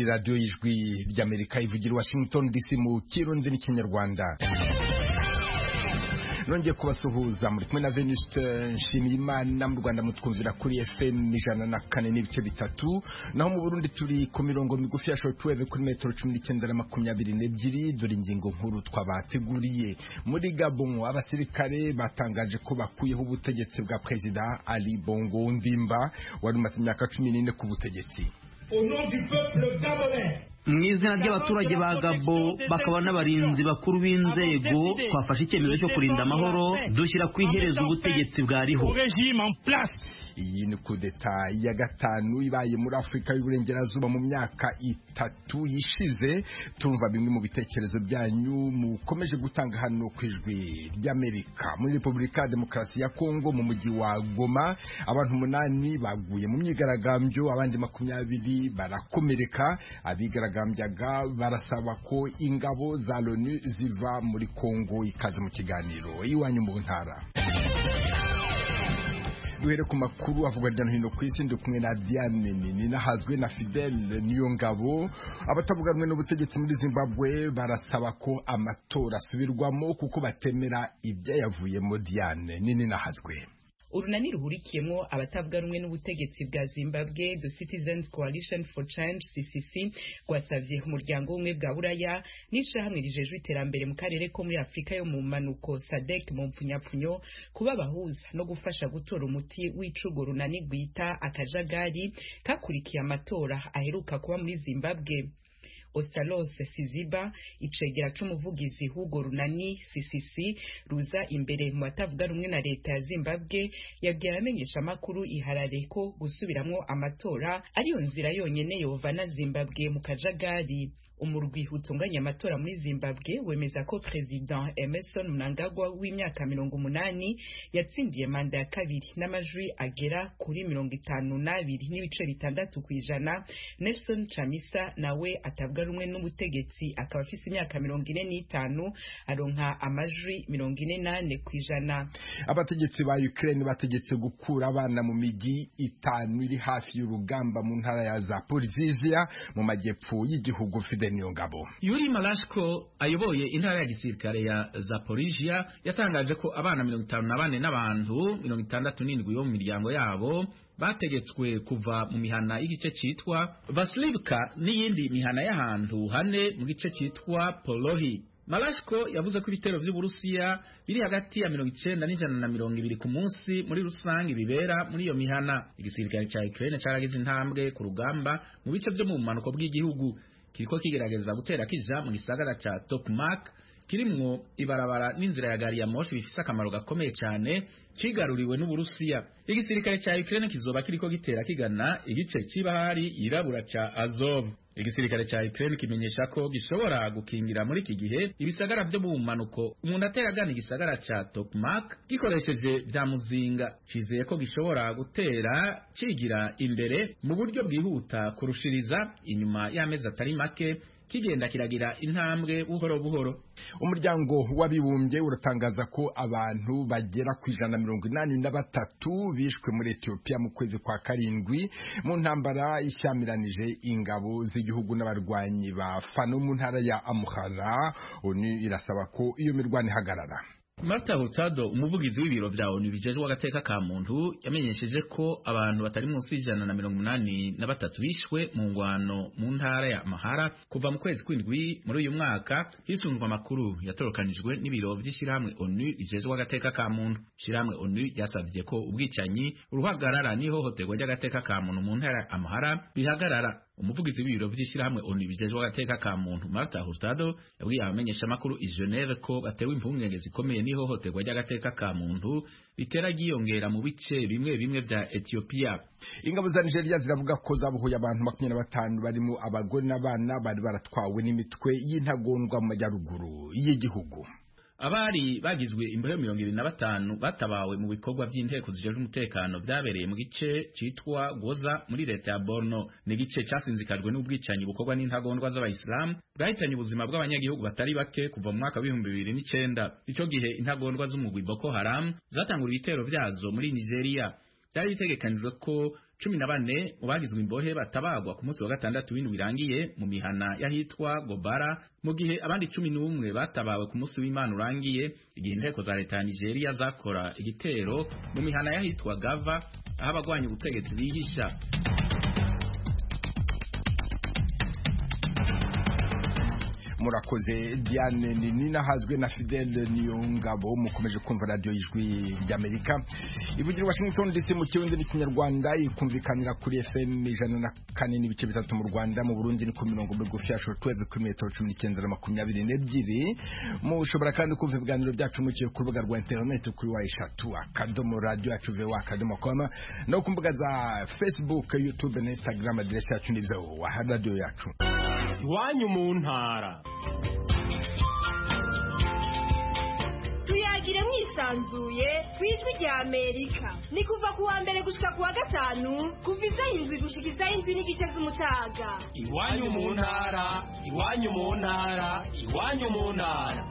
radiyo y'ijwi ry'amerika ivugira i washington dc mu kirundi n'ikinyarwanda nongeye kubasuhuza muri kumwe na venuste nshimiyimana mu rwanda mutwumvira kuri fm ijana na kane n'ibice bitatu naho mu burundi turi ku mirongo migufi ya shortwave kuri metero cumi n'icyenda na makumyabiri n'ebyiri dore ingingo nkuru twabateguriye muri gabon abasirikare batangaje ko bakuyeho ubutegetsi bwa perezida ali bongo ndimba wari umaze imyaka cumi n'ine ku butegetsi mu izina ry'abaturage ba gabo bakaba n'abarinzi bakuru b'inzego twafashe icyemezo cyo kurinda amahoro dushyira ku iherezo ubutegetsi bwariho iyi ni kudeta ya gatanu ibaye muri afurika y'uburengerazuba mu myaka itatu yishize tumva bimwe mu bitekerezo byanyu mukomeje gutanga hano ku ijwi ry'amerika muri repubulika ya demokarasi ya kongo mu mujyi wa goma abantu umunani baguye mu myigaragambyo abandi makumyabiri barakomereka abigaragambyo baragambyaga barasaba ko ingabo za loni ziva muri kongo ikaze mu kiganiro iwanyu mu ntara duhere ku makuru avugwa hirya no hino ku isi ndi kumwe na diane nini nahazwe na fidele niyo ngabo abatavuga rumwe n'ubutegetsi muri zimbabwe barasaba ko amatora asubirwamo kuko batemera ibyayavuyemo diane nini nahazwe urunani ruhurikiyemo abatavuga rumwe n'ubutegetsi bwa zimbabwe the citizens coalition for change ccc rwasavye umuryango w'ubumwe bwa buraya n'ishirahamwe rijejwe iterambere mu karere ko muri afurika yo mu manuko sadek mu mpfunyapfunyo kuba abahuza no gufasha gutora umuti w'ica urwo runani rwita akajagari kakurikiye amatora aheruka kuba muri zimbabwe Ostalos Siziba icegera c'umuvugizi Hugo Runani CCC ruza imbere mu batavuga rumwe na leta ya Zimbabwe yabwiye abamenyesha makuru iharare ko gusubiramwo amatora ariyo nzira yonyene yovana Zimbabwe mu kajagari umurwi utunganya amatora muri Zimbabwe wemeza ko President Emerson Mnangagwa w'imyaka mirongo umunani yatsindiye manda ya kabiri n'amajwi agera kuri mirongo itanu n'abiri n'ibice bitandatu ku ijana Nelson Chamisa nawe atavuga rumwe n'ubutegetsi akaba afise imyaka mirongo ine n'itanu aronka amajwi mirongo ine n'ane ku ijana abategetsi ba Ukraine bategetse gukura abana mu migi itanu iri hafi y'urugamba mu ntara ya Zaporizhia mu majyepfo y'igihugu Fidel Niyongabo Yuri Malashko ayoboye intara ya gisirikare ya Zaporizhia yatangaje ko abana mirongo itanu na bane n'abantu mirongo itandatu n'indwi bo mu miryango yabo bategetswe kuva mu mihana y'igice citwa Vaslivka n'iyindi mihana y'ahantu hane mu gice citwa Polohi Malashko yavuze ko ibitero vy'Uburusiya biri hagati ya mirongo icenda n'ijana na mirongo ibiri ku munsi muri rusange bibera muri iyo mihana igisirikare ca Ukraine caragize intambwe ku rugamba mu bice vyo mu bumanuko bw'igihugu kiriko kigerageza gutera kija mu gisagara ca Tokmak kirimwo ibarabara n'inzira ya gari ya moshi bifise akamaro gakomeye cyane kigaruriwe n'Uburusiya igisirikare ca Ukraine kizoba kiriko gitera kigana igice c'ibahari yirabura ca Azov igisirikare ca Ukraine kimenyesha ko gishobora gukingira muri iki gihe ibisagara vyo mu manuko umuntu atera agana igisagara ca Tokmak gikoresheje vya muzinga cizeye ko gishobora gutera cigira imbere mu buryo bwihuta kurushiriza inyuma y'amezi atari make kigenda kiragira intambwe buhoro buhoro umuryango w'abibumbye uratangaza ko abantu bagera ku ijana mirongo inani na batatu bishwe muri etiyopiya mu kwezi kwa karindwi mu ntambara ishyamiranyije ingabo z'igihugu n'abarwanyi ba fano mu ntara ya amuhara oni irasaba ko iyo mirwano ihagarara Marta Hurtado umuvugizi w'ibiro vya ONU bijejwe agateka ka muntu yamenyesheje ko abantu batari munsi y'ijana na mirongo umunani na batatu bishwe mu ngwano mu ntara ya Mahara kuva mu kwezi kw'indwi muri uyu mwaka hisunzwe amakuru yatorokanijwe n'ibiro vy'ishirahamwe ONU bijejwe agateka ka muntu ishirahamwe ONU yasavye ko ubwicanyi uruhagarara n'ihohoterwa ry'agateka ka muntu mu ntara ya Amahara bihagarara umuvugizi w'ibiro vy'ishirahamwe ONU bijejwe agateka ka muntu Marta Hurtado yabwiye abamenyesha makuru i Geneve ko batewe impungenge zikomeye n'ihohoterwa ry'agateka ka muntu bitera ryiyongera mu bice bimwe bimwe vya Ethiopia. Ingabo za Nigeria ziravuga ko zabohoye abantu makumyabiri na batanu barimo abagore n'abana bari baratwawe n'imitwe y'intagondwa mu majyaruguru y'igihugu. abari bagizwe imbeho mirongo ibiri na batanu batabawe mu bikorwa by'inteko zijejwe umutekano vyabereye mu gice citwa goza muri leta ya borno ni igice casinzikajwe n'ubwicanyi bukorwa n'intagondwa z'abayisilamu bwahitanye ubuzima bw'abanyagihugu batari bake kuva mu mwaka w'ibihumbi bibiri n'icenda ico gihe intagondwa z'umugwi boko haramu zatangura ibitero vyazo muri nigeria byari bitegekanijwe ko cumi na bane mu bagizwe imbohe batabagwa ku munsi wa gatandatu w'indwi irangiye mu mihana y'ahitwa gobara mu gihe abandi cumi n'umwe batabawe ku munsi w'imana urangiye igihe inteko za leta ya nigeria zakora igitero mu mihana y'ahitwa gava aho abagwanya ubutegetsi bihisha murakoze diane ninina hazwe na fidele niyongabo mukomeje kumva radiyo y'ijwi ry'amerika ivugira washington dc mu kirundi n'ikinyarwanda ikumvikanira kuri fm ijana na kane n'ibice bitatu mu rwanda mu burundi ni ku mirongo migufi ya shoro tuweve kuri metero cumi n'icyenda na makumyabiri n'ebyiri mushobora kandi kumva ibiganiro byacu muciye ku rubuga rwa interineti kuri wa eshatu akadomo radiyo yacu ve akadomo koma no ku mbuga za facebook youtube na instagram aderesi yacu ni wa radiyo yacu iwanyu mu ntara tuyagire mwisanzuye ku ijwi rya amerika ni kuva ku wa mbere gushika ku wa gatanu kuva izayi indwi gushika izayi indwi n'igice z'umutaga iwanyu mu ntara iwanyu mu ntara iwanyu mu ntara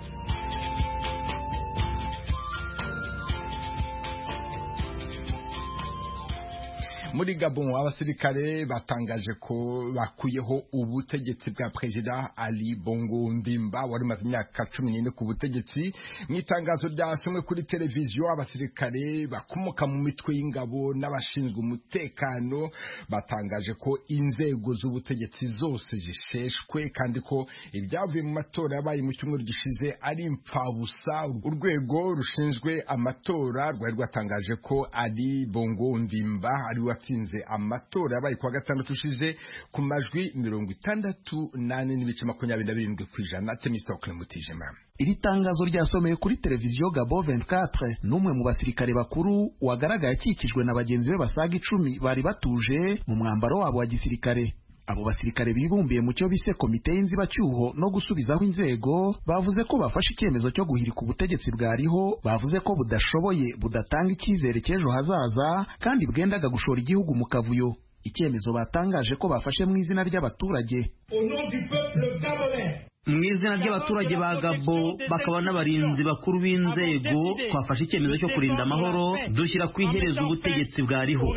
muri gabon abasirikare batangaje ko bakuyeho ubutegetsi bwa perezida ali bongo ndimba wari umaze imyaka cumi n'ine ku butegetsi mu itangazo ryasomwe kuri televiziyo abasirikare bakomoka mu mitwe y'ingabo n'abashinzwe umutekano batangaje ko inzego z'ubutegetsi zose zisheshwe kandi ko ibyavuye mu matora yabaye mu cyumweru gishize ari impfabusa urwego rushinzwe amatora rwari rwatangaje ko ali bongo ndimba ari we watsinze amatora yabaye kuwa gatandatu ushize ku majwi mirongo itandatu nane n'ibice makumyabiri na birindwi ku ijana temisitokire mutijima iri tangazo ryasomeye kuri televiziyo gabo 24 n'umwe mu basirikare bakuru wagaragaye akikijwe na bagenzi be basaga icumi bari batuje mu mwambaro wabo wa gisirikare abo basirikare bibumbiye mu cyo bise komite y'inzibacyuho no gusubizaho inzego bavuze ko bafashe icyemezo cyo guhirika ubutegetsi bwariho bavuze ko budashoboye budatanga icyizere cy'ejo hazaza kandi bwendaga gushora igihugu mu kavuyo icyemezo batangaje ko bafashe mu izina ry'abaturage mu izina ry'abaturage ba gabo bakaba n'abarinzi bakuru b'inzego twafashe icyemezo cyo kurinda amahoro dushyira ku iherezo ubutegetsi bwariho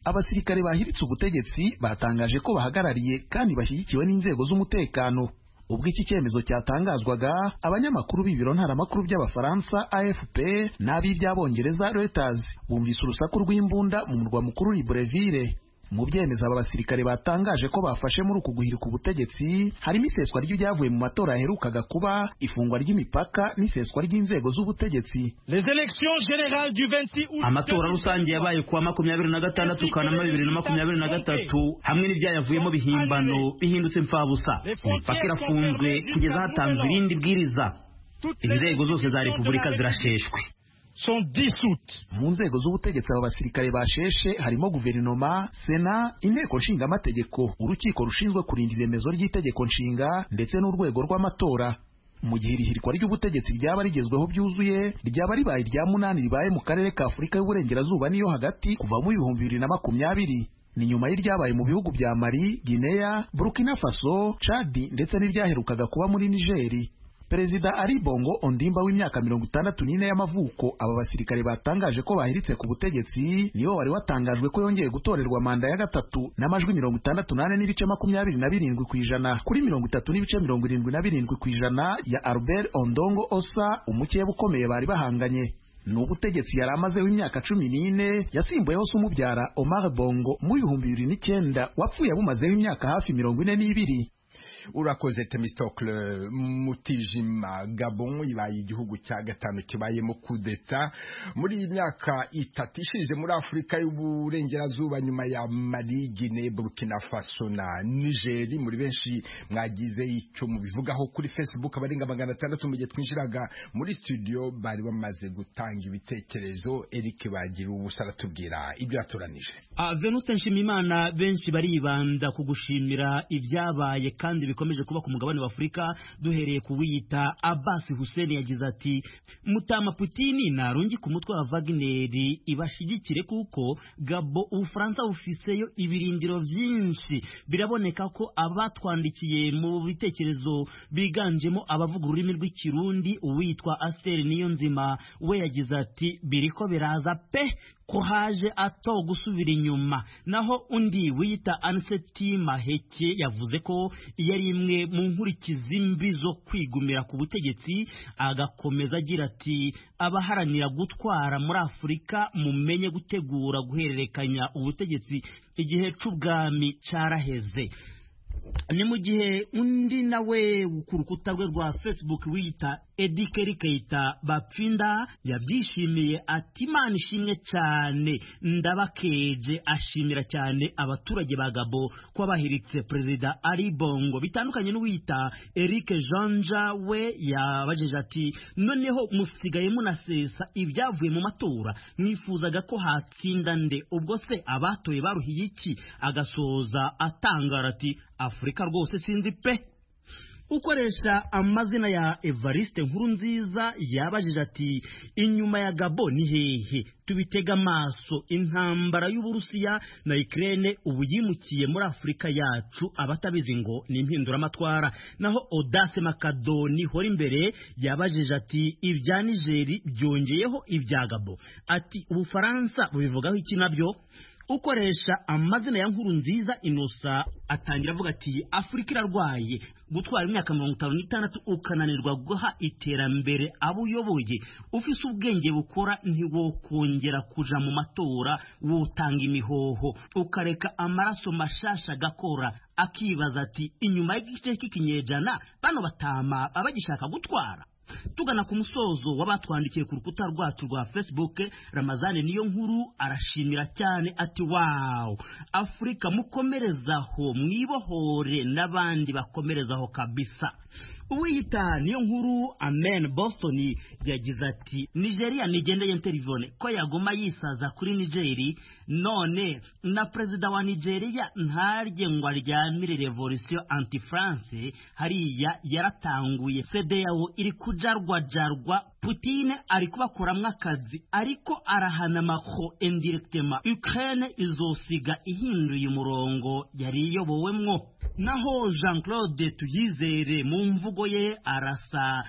abasirikare bahiritse ubutegetsi batangaje ko bahagarariye kandi bashyigikiwe n'inzego z'umutekano ubwo iki cyemezo cyatangazwaga abanyamakuru b'ibiro ntaramakuru by'abafaransa afp n'ab'iby'abongereza reuters bumvise urusaku rw'imbunda mu murwa mukuru libreville mu byemezo aba basirikare batangaje ko bafashe muri uku guhirika ubutegetsi harimo iseswa ry'ibyavuye mu matora yaherukaga kuba ifungwa ry'imipaka n'iseswa ry'inzego z'ubutegetsi amatora rusange yabaye kuwa makumyabiri na gatandatu kanama bibiri na makumyabiri na gatatu hamwe n'ibyayavuyemo bihimbano bihindutse impfabusa imipaka irafunzwe kugeza hatanzwe irindi bwiriza inzego zose za repubulika zirasheshwe mu nzego z'ubutegetsi aba basirikare basheshe harimo guverinoma sena inteko nshingamategeko urukiko rushinzwe kurinda iremezo ry'itegeko nshinga ndetse n'urwego rw'amatora mu gihe irihirikwa ry'ubutegetsi ryaba rigezweho byuzuye ryaba ribaye irya munani ribaye mu karere ka afurika y'uburengerazuba n'iyo hagati kuva mu ibihumbi bibiri na makumyabiri ni nyuma y'iryabaye mu bihugu bya mari gineya burkina faso cadi ndetse n'iryaherukaga kuba muri nigeri perezida ari bongo ondimba w'imyaka mirongo itandatu n'ine y'amavuko aba basirikare batangaje ko bahiritse ku butegetsi nibo wari watangajwe ko yongeye gutorerwa manda ya gatatu n'amajwi mirongo itandatu n'ane n'ibice makumyabiri na birindwi ku ijana kuri mirongo itatu n'ibice mirongo irindwi na birindwi ku ijana ya albert ondongo osa umukeba ukomeye bari bahanganye ni ubutegetsi yari amazeho imyaka cumi n'ine yasimbuyeho se umubyara omar bongo mu ibihumbi bibiri n'icyenda wapfuye abumazeho imyaka hafi mirongo ine n'ibiri urakoze temistokle mutijima gabon ibaye igihugu cya gatanu kibayemo kudeta muri iyi myaka itatu ishize muri afurika y'uburengerazuba nyuma ya mali gine burkina faso na nigeri muri benshi mwagize icyo mubivugaho kuri facebook abarenga magana atandatu mu gihe twinjiraga muri studio bari bamaze gutanga ibitekerezo eric bagira ubusa aratubwira ibyo yatoranije venute nshimimana benshi baribanda ku gushimira ibyabaye kandi bikomeje kuba ku mugabane wa Afurika duhereye kuwiyita Abbas Hussein yagize ati mutama Putini narungi ku mutwe wa Wagner ibashigikire kuko Gabo Ubufaransa bufiseyo ibirindiro byinshi biraboneka ko abatwandikiye mu bitekerezo biganjemo abavuga ururimi rw'ikirundi uwitwa Astel niyo nzima we yagize ati biriko biraza pe ko haje ato gusubira inyuma naho undi wiyita aniseti maheke yavuze ko iyo ari imwe mu nkurikizi mbi zo kwigumira ku butegetsi agakomeza agira ati abaharanira gutwara muri afurika mumenye gutegura guhererekanya ubutegetsi igihe c'ubwami caraheze ni mu gihe undi nawe ku rukuta rwe rwa facebook wiyita edikeri keita bapfinda yabyishimiye ati imana ishimwe cyane ndabakeje ashimira cyane abaturage ba gabo ko bahiritse perezida ari bongo bitandukanye n'uwita eric janja we yabajeje ati noneho musigaye munasesa ibyavuye mu matora mwifuzaga ko hatsinda nde ubwo se abatoye baruhiye iki agasoza atangara ati afurika rwose sinzi pe ukoresha amazina ya evariste nkuru nziza yabajije ati inyuma ya gabo ni hehe tubitega amaso intambara y'uburusiya na ikirere ubu yimukiye muri afurika yacu abatabizi ngo ni impinduramatwara naho odase makadoni hora imbere yabajije ati ibya nigeri byongeyeho ibya gabo ati ubufaransa bubivugaho iki nabyo ukoresha amazina ya nkuru nziza inosa atangira avuga ati afurika irarwaye gutwara imyaka mirongo itanu n'itandatu ukananirwa guha iterambere abo uyoboye ufise ubwenge bukora ntiwokongera kuja mu matora wotanga imihoho ukareka amaraso mashasha agakora akibaza ati inyuma y'igice k'ikinyejana bano batama abagishaka gutwara tugana ku musozo w'abatwandikiye ku rukuta rwacu rwa facebook ramazani niyo nkuru arashimira cyane ati wawu afurika mukomerezaho mwibohore n'abandi bakomerezaho kabisa uwiyita niyo nkuru amen boston yagize ati nigeria nigendeye interivone ko yaguma yisaza kuri nigeri none na perezida wa nigeria ntarye ngo aryamire revolisiyo anti france hariya yaratanguye sedeyawo iri kujarwajarwa putine ari kubakuramo akazi ariko arahana maho indiregitema ukraine izosiga ihinduye umurongo yari iyobowemwo naho jean claude tuyizere mu mvugo ye arasa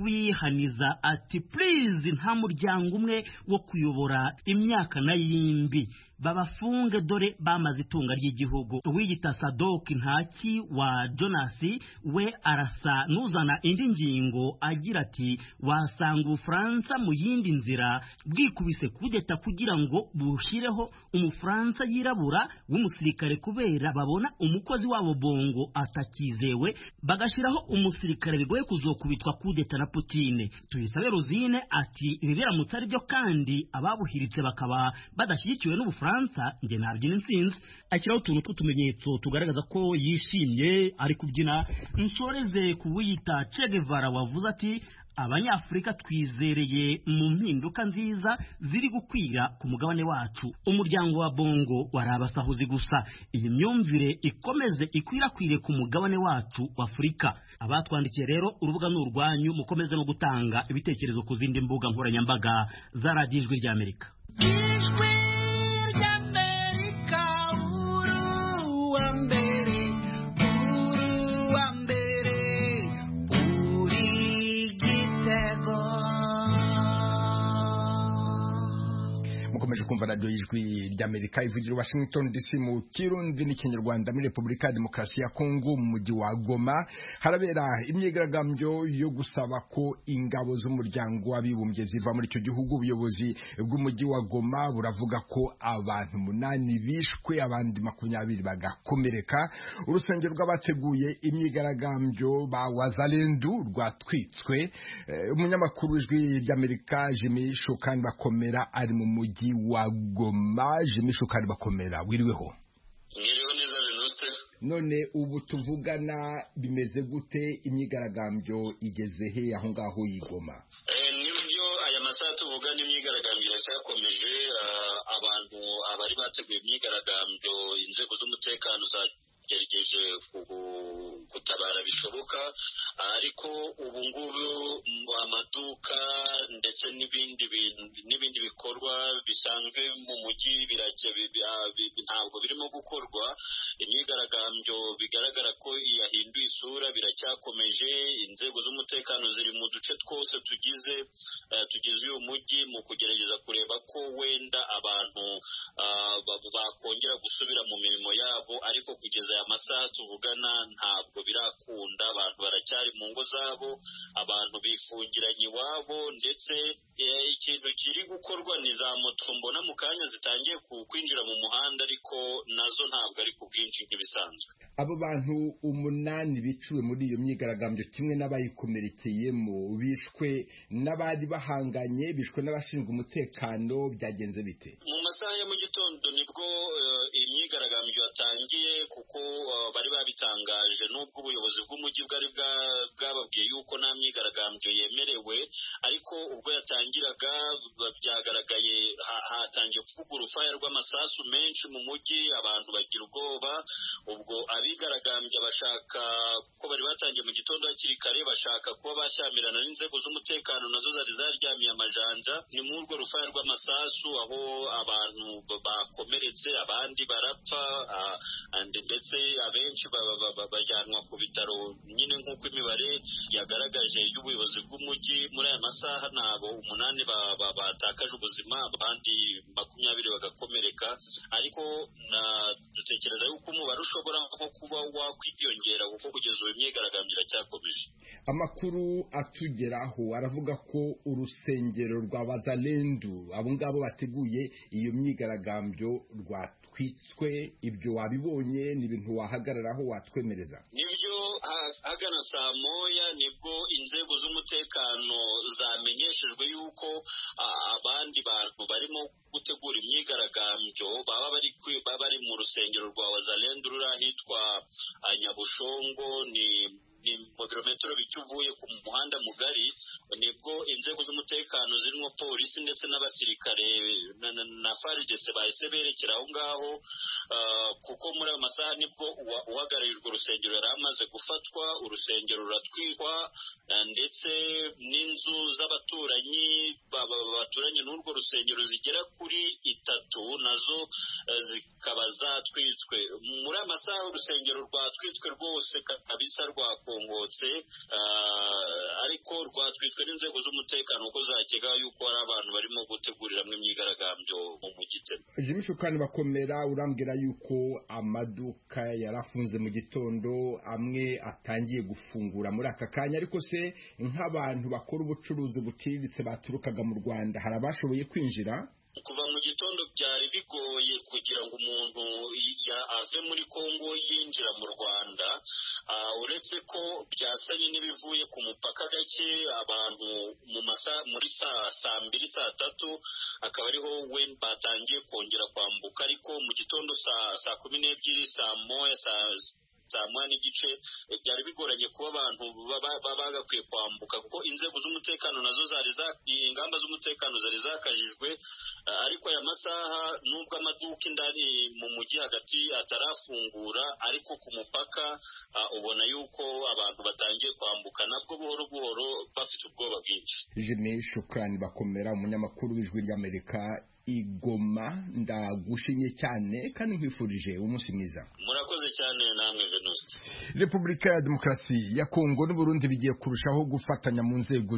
n'uwihaniza ati purize nta muryango umwe wo kuyobora imyaka na yindi babafunge dore bamaze itunga ry'igihugu uwiyita sadoki ntaki wa jonasi we arasa n'uzana indi ngingo agira ati wasanga ubufaransa mu yindi nzira bwikubise kudeta kugira ngo bushyireho umufaransa yirabura w'umusirikare kubera babona umukozi wabo bongo atakizewe bagashyiraho umusirikare bigoye kuzokubitwa kudeta na putine tuyisabe ruzine ati ibi biramutse ari byo kandi ababuhiritse bakaba badashyigikiwe n'ubufaransa bufaransa njye nabyina intsinzi ashyiraho utuntu tw'utumenyetso tugaragaza ko yishimye ari kubyina nsoreze ku wiyita Guevara wavuze ati abanyafurika twizereye mu mpinduka nziza ziri gukwira ku mugabane wacu umuryango wa bongo wari abasahuzi gusa iyi myumvire ikomeze ikwirakwire ku mugabane wacu wa afurika abatwandikiye rero urubuga ni urwanyu mukomeze no gutanga ibitekerezo ku zindi mbuga nkoranyambaga za radiyo ijwi ry'amerika mukomeje kumva radiyo y'ijwi ry'amerika ivugira washington dc mu kirundi n'ikinyarwanda muri repubulika ya demokarasi ya kongo mu mujyi wa goma harabera imyigaragambyo yo gusaba ko ingabo z'umuryango w'abibumbye ziva muri icyo gihugu ubuyobozi bw'umujyi wa goma buravuga ko abantu umunani bishwe abandi makumyabiri bagakomereka urusengero rw'abateguye imyigaragambyo ba wazalendu rwatwitswe umunyamakuru w'ijwi ry'amerika jimmy shukani bakomera ari mu mujyi wa goma jimmy shukari bakomera wiriweho mwiriwe neza venuste none ubu tuvugana bimeze gute imyigaragambyo igeze he aho ngaho y'igoma nibyo aya masaha tuvuga n'imyigaragambyo iracyakomeje abantu abari bateguye imyigaragambyo inzego z'umutekano za yagerageje ku- gutabara bishoboka ariko ubu ngubu mu amaduka ndetse n'ibindi bintu n'ibindi bikorwa bisanzwe mu mujyi birajya bi- bi- bi- ntabwo birimo gukorwa imyigaragambyo bigaragara ko yahinduye isura biracyakomeje inzego z'umutekano ziri mu duce twose tugize eh, tugize uyu mujyi mu kugerageza kureba ko wenda abantu ah, ba- bakongera gusubira mu mirimo yabo ariko kugeza aya masaha tuvugana ntabwo birakunda abantu baracyari mu ngo zabo abantu bifungiranye iwabo ndetse eh, ikintu kiri gukorwa ni za moto mbona mu kanya zitangiye ku- kwinjira mu muhanda ariko nazo ntabwo ari ku bwinshi nk'ibisanzwe abo bantu umunani biciwe muri iyo myigaragambyo kimwe n'abayikomerekeyemo bishwe n'abari bahanganye bishwe n'abashinzwe umutekano byagenze bite mu masaha ya mu gitondo nibwo eh, imyigaragambyo yatangiye kuko eh, bari babitangaje nubwo ubuyobozi bw'umujyi bwari bwa- bwababwiye yuko nta myigaragambyo yemerewe ariko ubwo yatangiraga b- byagaragaye ha- hatangiye kuvuga urufaya rw'amasasu menshi mu mujyi abantu bagira ubwoba ubwo abigaragambya bashaka ko bari batangiye mu gitondo hakiri kare bashaka kuba bashyamirana n'inzego z'umutekano nazo zari zaryamiye amajanja ni muri urwo rufaya rw'amasasu aho abantu ba- bakomeretse abandi barapfa ah, and- ndetse abenshi ba- ba- ba- ba- bajyanwa ku bitaro nyine nk'uko imibare yagaragaje y'ubuyobozi bw'umujyi muri aya masaha ni abo umunani ba- ba- batakaje ubuzima abandi makumyabiri bagakomereka ariko na- dutekereza yuko umubare ushobora nko kuba wakwiyongera kuko kugeza ubu imyigaragambyo iracyakomeje amakuru atugeraho aravuga ko urusengero rwa bazalendu abo ngabo bateguye iyo myigaragambyo rwatwitswe ibyo wabibonye ni ibintu wahagararaho watwemereza nibyo ha- hagana saa moya nibwo inzego z'umutekano zamenyeshejwe yuko ah, abandi bantu barimo gutegura imyigaragambyo baba bari kwi- baba bari mu rusengero rwa wazalendu ruri ahitwa ah, nyabushongo ni ni mu birometero bike uvuye ku muhanda mugari nibwo inzego z'umutekano zirimo polisi ndetse n'abasirikare na- na- na faridese bahise berekera aho ngaho Ah, kuko muri ayo masaha nibwo uwa- uhagarariye urwo rusengero yari amaze gufatwa urusengero ruratwikwa ah, ndetse n'inzu z'abaturanyi ba- ba- ba- baturanye n'urwo rusengero zigera kuri itatu nazo eh, zikaba zatwitswe muri ayo masaha urusengero rwatwitswe rwose kabisa rwakongotse ah, ariko rwatwitswe n'inzego z'umutekano kuko zakeka yuko hari abantu barimo guteguriramo imyigaragambyo mu mugitema jimmy shukani bakomera urambwira yuko amaduka yarafunze mu gitondo amwe atangiye gufungura muri aka kanya ariko se nk'abantu bakora ubucuruzi buciriritse baturukaga mu rwanda hari abashoboye kwinjira kuva mu gitondo byari bigoye kugira ngo umuntu ya- ave muri Kongo yinjira mu Rwanda Ah, uretse ko byasanye n'ibivuye ku mupaka gake abantu mu masa muri saa saa mbiri saa tatu akaba ariho we batangiye kongera kwambuka ariko mu gitondo saa saa kumi n'ebyiri saa moya saa saa moya n'igice eh, byari bigoranye kuba abantu baba- baba bagakwiye kwambuka kuko inzego z'umutekano nazo zari za ingamba z'umutekano zari zakajijwe Ah, ariko aya masaha nubwo amaduka indani mu mujyi hagati atarafungura ariko ku mupaka ah, ubona yuko abantu batangiye kwambuka nabwo buhoro buhoro bafite ubwoba bwinshi jimmy shukani bakomera umunyamakuru w'ijwi ry'amerika igoma ndagushimye cyane kandi nkwifurije umunsi mwiza murakoze cyane namwe venuste Repubulika ya Demokarasi ya Kongo n'Uburundi bigiye kurushaho gufatanya mu nzego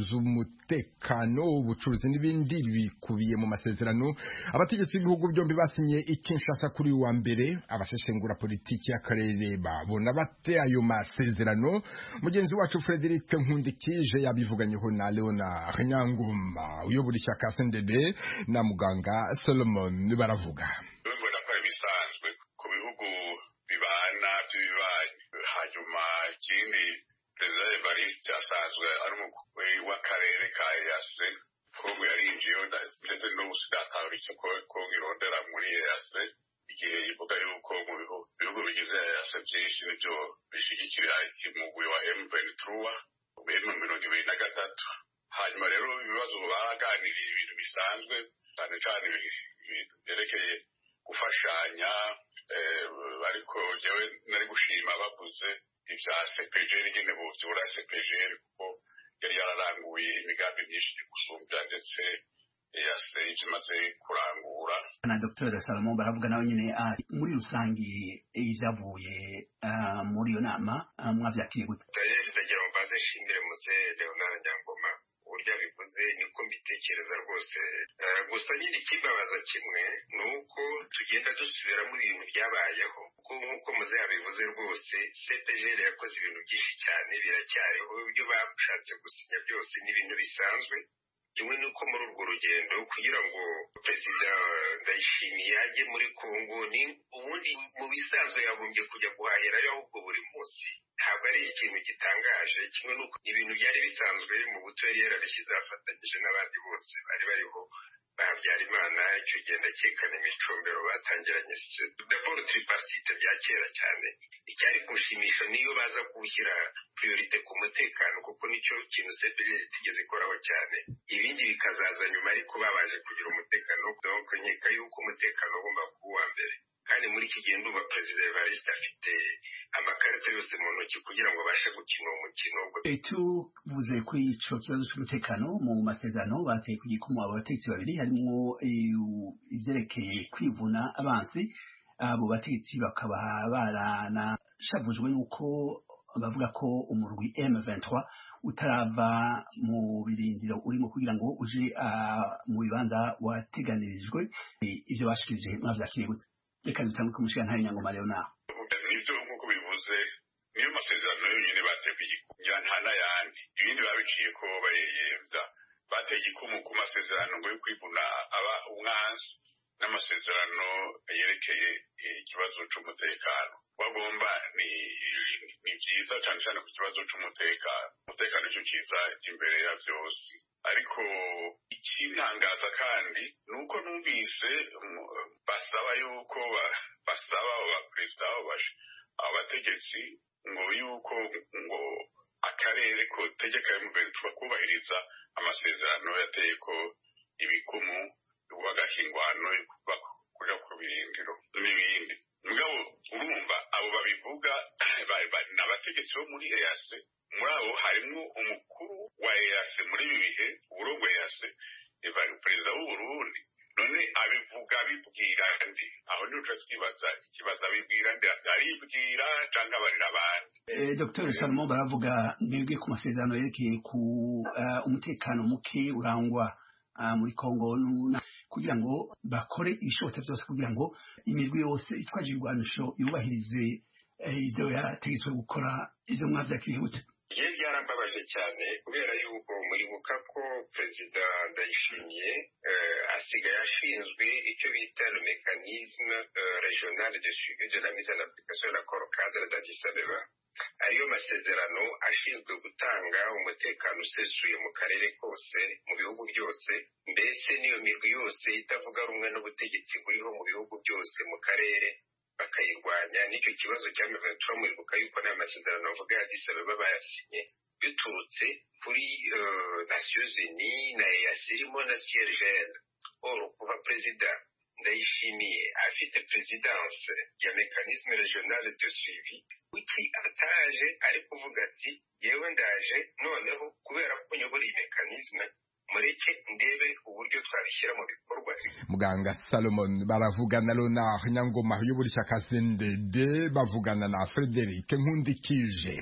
z'umutekano, ubucuruzi n'ibindi bikubiye mu masezerano. Abategetsi b'ibihugu byombi basinye ikinshasa kuri uyu wa mbere, abasesengura politiki y'akarere babona bate ayo masezerano. Mugenzi wacu Frederic Nkundikije yabivuganyeho na Leona Nyangoma uyobora ishyaka SNDD na muganga Solomon baravuga. bibona ko ari ibisanzwe ku bihugu bibana by'ibibanyi hanyuma ikindi perezida wa evariste asanzwe ari umukuru w'akarere ka eyase kongo yarinjiyeho nda- ndetse n'ubusuda atahura icyo ko- kongo irondera muri eyase igihe ivuga yuko mu bihu- bihugu bigize eyase byinshi nibyo bishigikira umugwi wa emuveni turuwa wemwe mirongo ibiri na gatatu hanyuma rero ibibazo baganiriye ibintu bisanzwe cyane cyane ibintu byerekeye gufashanya ariko njyewe nari gushima bavuze ibya sepejeri nyine bubyura sepejeri kuko yari yararanguye imigambi myinshi gusumbya ndetse yase ibyo imaze kurangura na dr salomon baravuga nawe nyine muri rusange ibyavuye muri iyo nama mwabyakiriye gute ndagira ngo mbanze nshimire muze leonard nyangoma uburyo abivuze niko mbitekereza rwose gusa nyine ikibabaza kimwe ni uko tugenda dusubiramo ibintu byabayeho kuko nk'uko muze yabivuze rwose cpgr yakoze ibintu byinshi cyane biracyariho ibyo bashatse gusinya byose ni ibintu bisanzwe kimwe nuko muri urwo rugendo kugira ngo perezida ndayishimiye ajye muri kongo ni ubundi mu bisanzwe yagombye kujya guhahirayo ahubwo buri munsi ntabwo ari ikintu gitangaje kimwe nuko ibintu byari bisanzwe mu buto yari yarabishyize afatanyije n'abandi bose bari bariho ba habyarimana icyo ugenda akekana imicumbero batangiranye daboro tripartite bya kera cyane icyari kushimisha niyo baza kuwushyira priorite ku mutekano kuko nicyo kintu seperi itigeze ikoraho cyane ibindi bikazaza nyuma ariko babanje kugira umutekano donko nkeka yuko umutekano ugomba kuba uwa mbere kandi muri iki gihe ndumva perezida evariste afite amakarita yose mu ntoki kugira ngo abashe gukina uwo mukino tuvuze kuri icyo kibazo cy'umutekano mu masezerano bateye ku gikoma abategetsi babiri harimo ibyerekeye kwivuna abansi abo bategetsi bakaba baranashavujwe n'uko bavuga ko umurwi M23 utarava mu birindiro urimo kugira ngo uje mu bibanza wateganirijwe ibyo bashikirije mwabyakiriye gute reka dutange kumushyira ntari nyangoma rero nawe nibyo nk'uko bivuze niyo masezerano yonyine bateguye kugira nta n'ayandi ibindi babiciye ko bayeyemza bateye igikumu ku masezerano ngo yo kwivuna aba umwansi n'amasezerano yerekeye ikibazo cy'umutekano bagomba ni byiza cyane cyane ku kibazo cy'umutekano umutekano cyo cyiza imbere ya byose ariko ikintangaza kandi ni uko numvise basaba yuko basaba abo baperezida abategetsi ngo yuko ngo akarere kotegeka emuventura kubahiriza amasezerano yateye ko ibikumu bubagaho ingwano kujya ku birindiro n'ibindi mugabo urumva abo babivuga ni abategetsi bo muri eyase muri abo harimo umukuru wa eyase muri ibi bihe uburongo eyase perezida w'uburundi none abivuga abibwira ndi aho niho tuba twibaza ikibazo abibwira ndi aribwira cyangwa abarira abandi dr salomon baravuga mwebwe ku masezerano yerekeye ku umutekano muke urangwa muri kongo kugira ngo bakore ibishobotse byose kugira ngo imirwi yose itwaje ibirwanisho yubahirize ibyo yategetswe gukora ibyo mwabyakiriye gute igihe byarambabaje cyane kubera yuko muribuka ko perezida ndayishimiye asigaye ashinzwe icyo bita mekanisme regional de suivi de la mise en application de l'accord cadre d'Addis Abeba ariyo masezerano ashinzwe gutanga umutekano usesuye mu karere kose mu bihugu byose mbese n'iyo mirwi yose itavuga rumwe n'ubutegetsi buriho mu bihugu byose mu karere bakayirwanya nicyo kibazo cya miventura mwibuka yuko nta masezerano avuga ya disabeba bayasinye biturutse kuri nasiyozi ni na eyasirimo na siyerjene oro kuva perezida ndayishimiye afite perezidanse ya mekanisme regionale de suivi kuki ataje ari kuvuga ati yewe ndaje noneho kubera ko nyobora iyi mekanisme mureke ndebe uburyo twabishyira mu bikorwa muganga salomon baravugana leonard nyangoma uyobora ishyaka sendede bavugana na frederike nkundikije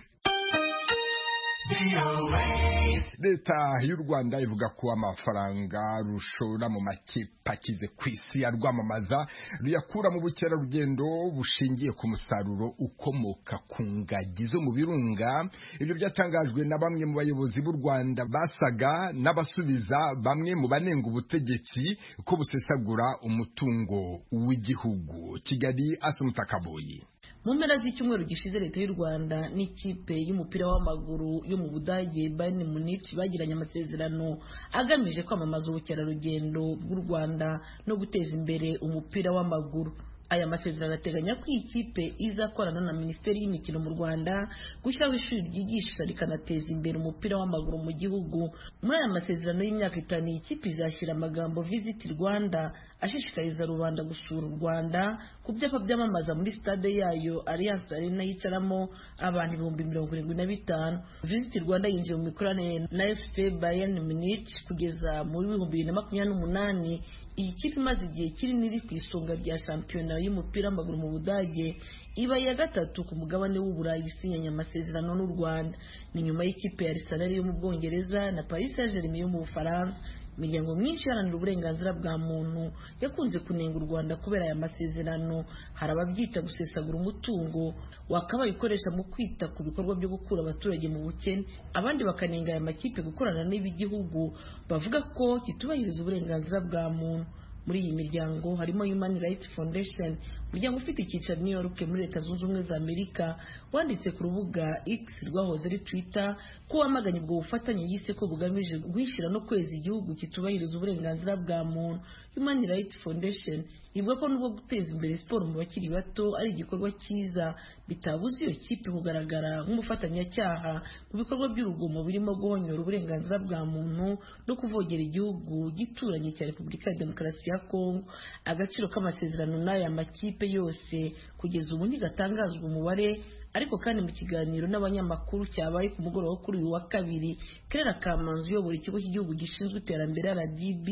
leta y'u rwanda ivuga ko amafaranga rushora mu makipe akize ku isi ya rwamamaza ruyakura mu bukerarugendo bushingiye ku musaruro ukomoka ku ngagi zo mu birunga ibyo byatangajwe na bamwe mu bayobozi b'u rwanda basaga n'abasubiza bamwe mu banenga ubutegetsi ko busesagura umutungo w'igihugu kigali asumutakaboyi mu mpera z'icyumweru gishize leta y'u rwanda n'ikipe y'umupira w'amaguru yo mu budage bayern munich bagiranye amasezerano agamije kwamamaza ubukerarugendo bw'u rwanda no guteza imbere umupira w'amaguru aya masezerano ateganya ko iyi kipe izakorana na minisiteri y'imikino mu rwanda gushyiraho ishuri ryigisha rikanateza imbere umupira w'amaguru mu gihugu muri aya masezerano y'imyaka itanu iyi kipe izashyira amagambo visit rwanda ashishikariza rubanda gusura u rwanda ku byapa byamamaza muri stade yayo alliance arena yicaramo abantu ibihumbi mirongo irindwi na bitanu visit rwanda yinjiye mu mikoranire na fp bayern munich kugeza muri bihumbi bibiri na makumyabiri n'umunani iyi kipe imaze igihe kinini iri ku isonga rya shampiyona y'umupira w'amaguru mu budage iba iya gatatu ku mugabane w'uburayi isinyanye amasezerano n'u rwanda ni nyuma y'ikipe ya arisenali yo mu bwongereza na paris saint germain yo mu bufaransa imiryango myinshi iharanira uburenganzira bwa muntu yakunze kunenga u rwanda kubera aya masezerano hari ababyita gusesagura umutungo wakabaye ukoresha mu kwita ku bikorwa byo gukura abaturage mu bukene abandi bakanenga aya makipe gukorana n'ibigihugu bavuga ko kitubahiriza uburenganzira bwa muntu muri iyi miryango harimo human rights foundation umuryango ufite icyicaro new york muri leta zunze ubumwe za amerika wanditse ku rubuga x rwahoze ari twitter ko wamaganye ubwo bufatanye yise ko bugamije guhishyira no kweza igihugu kitubahiriza uburenganzira bwa muntu human rights foundation ivuga ko nubwo guteza imbere siporo mu bakiri bato ari igikorwa cyiza bitabuza iyo kipe kugaragara nk'umufatanyacyaha mu bikorwa by'urugomo birimo guhonyora uburenganzira bwa muntu no kuvogera igihugu gituranye cya repubulika ya demokarasi ya kongo agaciro k'amasezerano n'aya makipe yose kugeza ubu ntigatangazwa umubare ariko kandi mu kiganiro n'abanyamakuru cyabaye ku mugoroba kuri uyu wa kabiri kerera kamanzi uyobora ikigo cy'igihugu gishinzwe iterambere rdb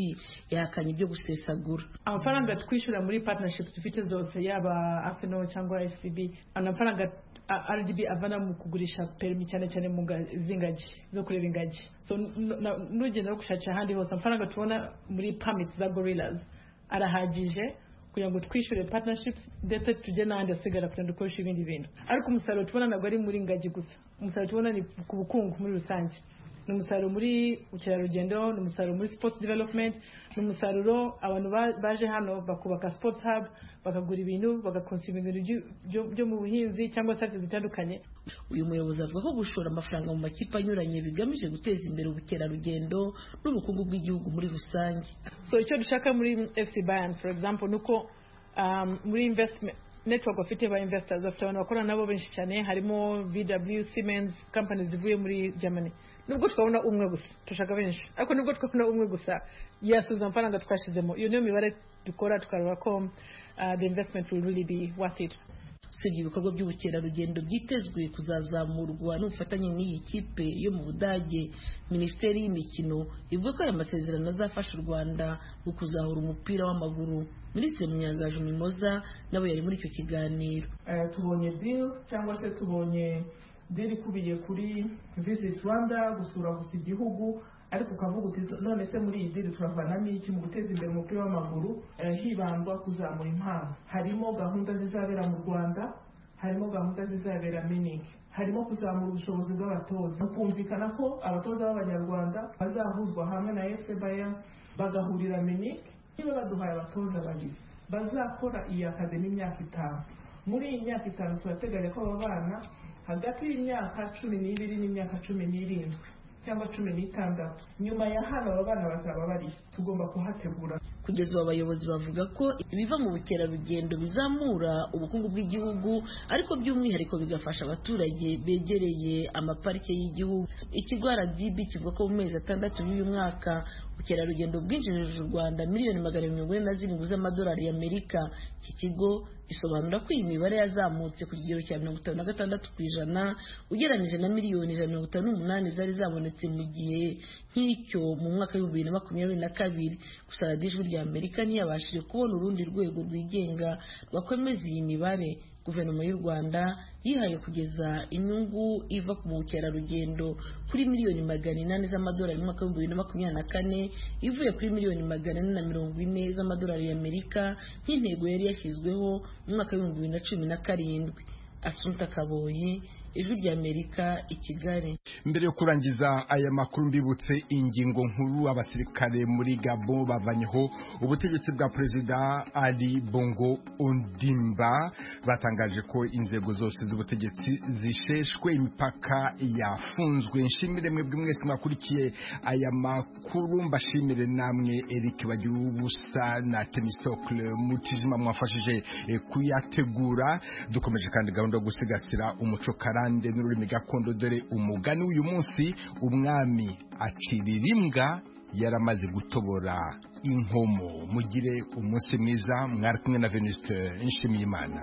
yahakanye ibyo gusesagura amafaranga twishyura muri partnership dufite zose yaba arsenal cyangwa fcb amafaranga rdb avana mu kugurisha perimi cyane cyane mu z'ingagi zo kureba ingagi so nugenda no gushakira ahandi hose amafaranga tubona muri permits za gorillas arahagije kugira ngo twishyure partnerships ndetse tujye n'ahandi hasigara kugira ngo dukoreshe ibindi bintu ariko umusaruro tubona ntabwo ari muri ngagi gusa umusaruro tubona ni ku bukungu muri rusange ni umusaruro muri ubukerarugendo ni umusaruro muri sports development ni umusaruro abantu baje hano bakubaka sports hub bakagura ibintu bagakonsuma ibintu byo mu buhinzi cyangwa serivisi zitandukanye uyu muyobozi avuga ko gushora amafaranga mu makipe anyuranye bigamije guteza imbere ubukerarugendo n'ubukungu bw'igihugu muri rusange so icyo dushaka muri fc bayern for example ni uko muri investment network bafite ba investors bafite abantu bakorana nabo benshi cyane harimo bw siemens companies zivuye muri germany nubwo twabona umwe gusa dushaka benshi ariko nubwo twabona umwe gusa yasubiza amafaranga twashyizemo iyo niyo mibare dukora tukareba ko the investment will really be worth it usibye ibikorwa by'ubukerarugendo byitezwe kuzazamurwa n'ubufatanye n'iyi kipe yo mu budage minisiteri y'imikino ivuga ko aya masezerano azafasha u rwanda mu kuzahura umupira w'amaguru minisitiri munyangaju mimoza nawe yari muri icyo kiganiro tubonye deal cyangwa se tubonye deal ikubiye kuri visit rwanda gusura gusa igihugu ariko ukavuga uti none se muri iyi diri turavanamo iki mu guteza imbere umupira w'amaguru hibandwa kuzamura impano harimo gahunda zizabera mu rwanda harimo gahunda zizabera miningi harimo kuzamura ubushobozi bw'abatoza kumvikana ko abatoza b'abanyarwanda bazahuzwa hamwe na efuse bayan bagahurira miningi niba baduhaye abatoza babiri bazakora iyi akademi imyaka itanu muri iyi myaka itanu turateganya ko aba bana hagati y'imyaka cumi n'ibiri n'imyaka cumi n'irindwi cyangwa cumi n'itandatu nyuma ya hano aba bana bazaba bari tugomba kuhategura kugeza ubu abayobozi bavuga ko ibiva mu bukerarugendo bizamura ubukungu bw'igihugu ariko by'umwihariko bigafasha abaturage begereye amaparike y'igihugu ikigo RDB kivuga ko mu mezi atandatu y'uyu mwaka ubukerarugendo bwinjirije u rwanda miliyoni magana mirongo ine na zirindwi z'amadolari y'amerika iki kigo isobanura ko iyi mibare yazamutse ku kigero cya mirongo itanu na gatandatu ku ijana ugereranyije na miliyoni ijana mirongo itanu n'umunani zari zabonetse mu gihe nk'icyo mu mwaka w'ibihumbi bibiri na makumyabiri na kabiri gusa radiyo ijwi rya amerika ntiyabashije kubona urundi rwego rwigenga rwakomeza iyi mibare guverinoma y'u rwanda yihaye kugeza inyungu iva ku bukerarugendo kuri miliyoni magana inani z'amadolari mu mwaka w'ibihumbi bibiri na makumyabiri na kane ivuye kuri miliyoni magana ane na mirongo ine z'amadolari y'amerika nk'intego yari yashyizweho mu mwaka w'ibihumbi bibiri na cumi na karindwi asunta kaboyi ijwi ry'amerika i kigali mbere yo kurangiza aya makuru mbibutse ingingo nkuru abasirikare muri gabo bavanyeho ubutegetsi bwa perezida ari bongo ondimba batangaje ko inzego zose z'ubutegetsi zisheshwe imipaka yafunzwe nshimire mwebwe mwese mwakurikiye aya makuru mbashimire namwe eric bagira ubusa na temisokle mutijima mwafashije eh, kuyategura dukomeje kandi gahunda yo gusigasira umuco karande n'ururimi gakondo dore umugani w'uyu munsi umwami acirira imbwa yaramaze gutobora inkomo mugire umunsi mwiza mwari kumwe na venuste nshimiyimana